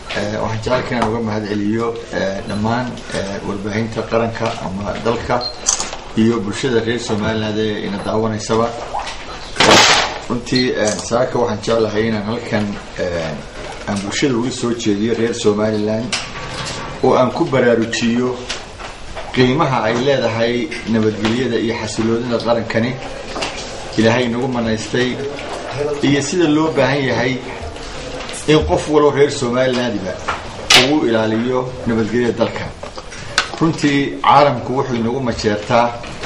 waxaan jecalka inaan uga mahad celiyo dhammaan warbaahinta qaranka ama dalka iyo bulshada reer somaliland ee ina daawanaysaba runtii saaka waxaan jeclahay inaan halkan aan bulshada uga soo jeediyo reer somaliland oo aan ku baraarujiyo qiimaha ay leedahay nabadgelyada iyo xasiloonida qarankani ilaahay nagu manaystay iyo sida loo baahan yahay in qof waloo reer somalilandiba ugu ilaaliyo nabadgelyada dalka runtii caalamku wuxuu inagu majeertaa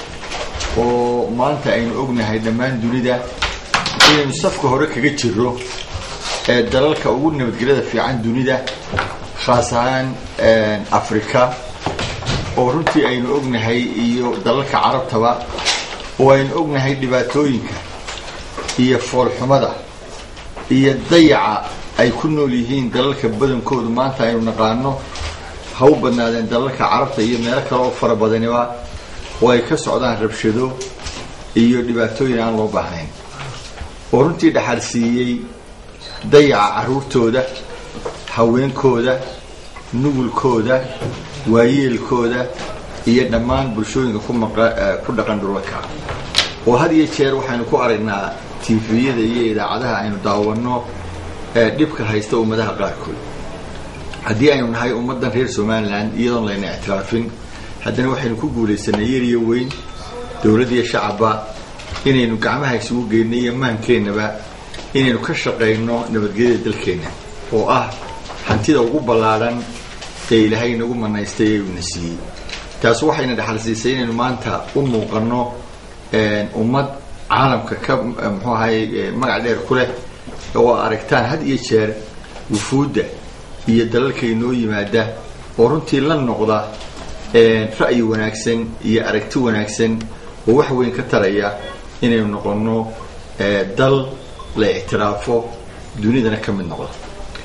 oo maanta aynu ognahay dhammaan dunida inaynu safka hore kaga jiro ee dalalka ugu nabadgelyada fiican dunida khaas ahaan africa oo runtii aynu ognahay iyo dalalka carabtaba oo aynu ognahay dhibaatooyinka iyo foolxumada iyo dayaca ay ku nool yihiin dalalka badankoodu maanta aynu naqaano ha u badnaadeen dalalka carabta iyo meelo kale oo fara badaniba oo ay ka socdaan rabshado iyo dhibaatooyin aan loo baahnayn oo runtii dhaxal siiyey dayaca caruurtooda haweenkooda nugulkooda waayeelkooda iyo dhammaan bulshooyinka ku dhaqan dhulalka oo had iyo jeer waxaynu ku aragnaa tifiyada iyo idaacadaha aynu daawano dhibka haysta ummadaha qaarkood haddii aynu nahay ummaddan reer somaliland iyadoon layna ictiraafin haddana waxaynu ku guulaysanay yar iyo weyn dowladd iyo shacabba inaynu gacmaha isugu geyno iyo maankeenaba inaynu ka shaqayno nabadgelyada dalkeenna oo ah hantida ugu ballaadhan ee ilaahay inagu manaystay ee uuna siiyey taas waxayna dhaxal siisay inaynu maanta u muuqano ummad caalamka ka muxuu ahay magac dheer ku leh oo aragtaan had iyo jeer wufuudda iyo dalalka inoo yimaada oo runtii la noqda ra'yi wanaagsan iyo aragti wanaagsan oo wax weyn ka taraya inaynu noqono dal la ictiraafo dunidana ka mid noqda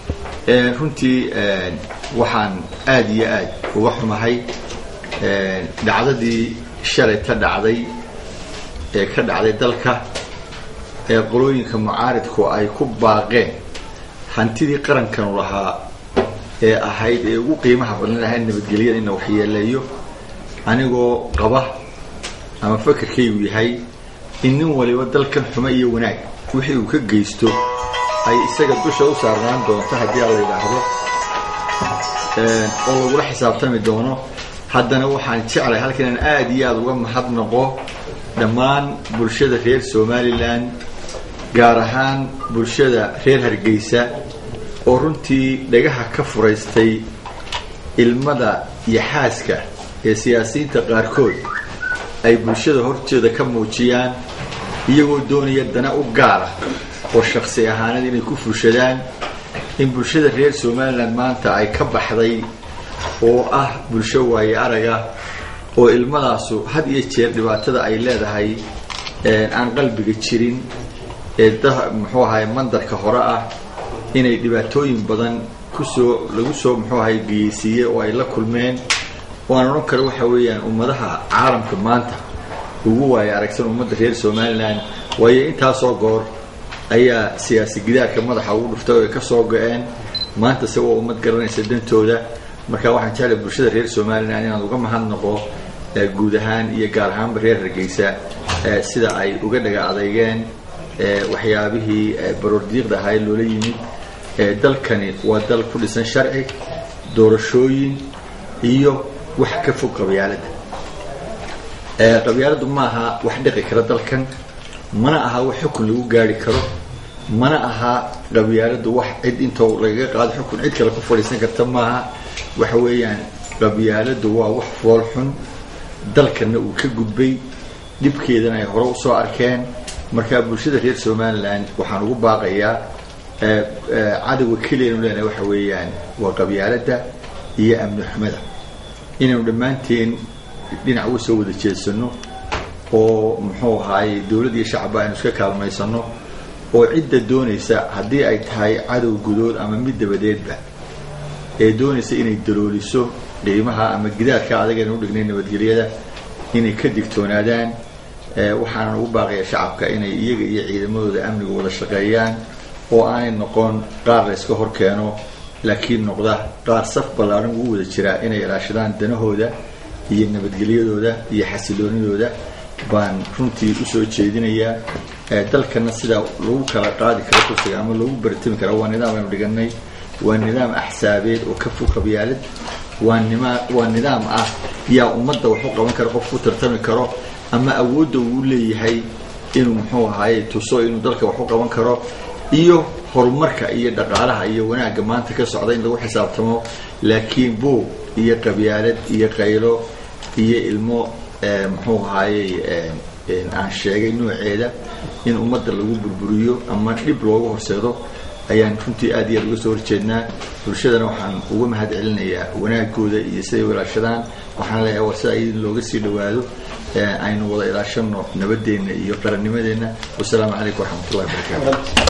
runtii waxaan aada iyo aad uga xumahay dhacdadii shalay ta dhacday ee ka dhacday dalka ee qolooyinka mucaaridku ay ku baaqeen hantidii qarankanu lahaa ee ahayd ee ugu qiimaha badnan ahayd nabadgelyada ina waxyeeleeyo anigoo qaba ama fakarkaygu yahay in nin waliba dalkan xumo iyo wanaag wixii uu ka geysto ay isaga dusha u saarnaan doonto haddii a la yidhaahdo oo lagula xisaabtami doono haddana waxaan jeclay halkan inaan aada iyo aada uga mahadnaqo dhammaan bulshada reer somaliland gaar ahaan bulshada reer hargeysa oo runtii dhagaha ka furaystay ilmada iyo xaaska ee siyaasiyiinta qaarkood ay bulshada horteeda ka muujiyaan iyagoo doonaya dana u gaara oo shaksi ahaaneed inay ku fushadaan in bulshada reer somaliland maanta ay ka baxday oo ah bulsho waaye araga oo ilmadaasu had iyo jeer dhibaatada ay leedahay aan qalbiga jirin ee muxuu ahay mandarka hore ah inay dhibaatooyin badan kusoo lagu soo muxuu ahay geyeysiiyey oo ay la kulmeen oo aan odhan karo waxa weeyaan ummadaha caalamka maanta ugu waaye aragsan ummadda reer somaliland waayo intaasoo goor ayaa siyaasi gidaarka madaxa ugu dhuftay oo ay ka soo go-een maanta se waa ummad garanaysa dantooda marka waxaan jeclay bulshada reer somaliland inaan uga mahadnaqo guud ahaan iyo gaar ahaanba reer hargeysa sida ay uga dhaga adeygeen waxyaabihii baroordiiqda ahaa ee loola yimid dalkani waa dal ku dhisan sharci doorashooyin iyo wax ka fog qabyaaladda qabyaaladdu ma aha wax dhiqi kara dalkan mana aha wax xukun lagu gaari karo mana aha qabyaaladdu wax cid intoo lagaga qaado xukun cid kale ku fadhiisan karta maaha waxa weeyaan qabyaaladdu waa wax fool xun dalkana uu ka gudbay dhibkeedana ay hore usoo arkeen markaa bulshada reer somaliland waxaan ugu baaqayaa cadowga keliyanu leenahay waxa weeyaan waa qabyaaladda iyo amni xumada inaynu dhammaanteen dhinac uga soo wada jeedsano oo muxuu ahaayey dowladd iyo shacabba aynu iska kaalmaysano oo cidda doonaysa haddii ay tahay cadow gudood ama mid dabadeedba ee doonaysa inay dalooliso qiimaha ama gidaadka adag aynu udhignay nabadgelyada inay ka digtoonaadaan waxaanan ugu baaqaya shacabka inay iyaga iyo ciidamadooda amniga wada shaqeeyaan oo aanay noqon qaar la yska hor keeno laakiin noqda qaar saf ballaaran ugu wada jiraa inay ilaashadaan danahooda iyo nabadgelyadooda iyo xasiloonidooda baan runtii usoo jeedinayaa dalkana sidaa lagu kala qaadi karo kursiga ama lagu baritami kara waa nidaam aynu dhiganay waa nidaam axsaabeed oo ka fog qabyaalad waa nima waa nidaam ah yaa ummadda wax u qaban kara qof ku tartami karo ama awoodda uu leeyahay inuu muxuu ahaaye tuso inuu dalka wax u qaban karo iyo horumarka iyo dhaqaalaha iyo wanaagga maanta ka socda in lagu xisaabtamo laakiin buug iyo qabyaalad iyo qaylo iyo ilmo muxuu ahaayey aan sheegay nooceeda in ummadda lagu burburiyo ama dhib looga horseedo ayaan runtii aad iyo aad uga soo horjeednaa bulshadana waxaan uga mahad celinayaa wanaagooda iyo siday u ilaashadaan waxaan leeyahay war sida in looga sii dhawaado aynu wada ilaashano nabadeenna iyo qarannimadeenna wasalaamu calaykum waraxmatullahi wabarakatu